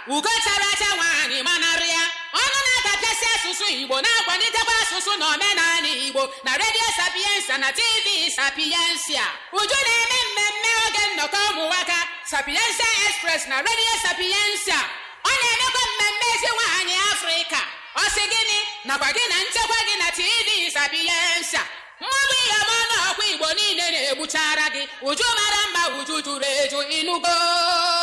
ugo chara acha nwaanyị manarị ya ọnụ na-adapịasị asụsụ igbo na-akwalitekwa asụsụ na omenala igbo na redio sapiensa na tv sapiensia uju na-eme mmemme oge nnọkọ ụmụnwaka sapiensia express na redio sapiensia ọ na-emekwa mmemme ezi nwaanyị afrịka ọ sị gịnị nakwa gị na nchekwa gị na tv sapiensia mmadụ ihe ọma n'ọkwa igbo niile na-egbuchara gị uju mara mma uju juru eju ịnụgo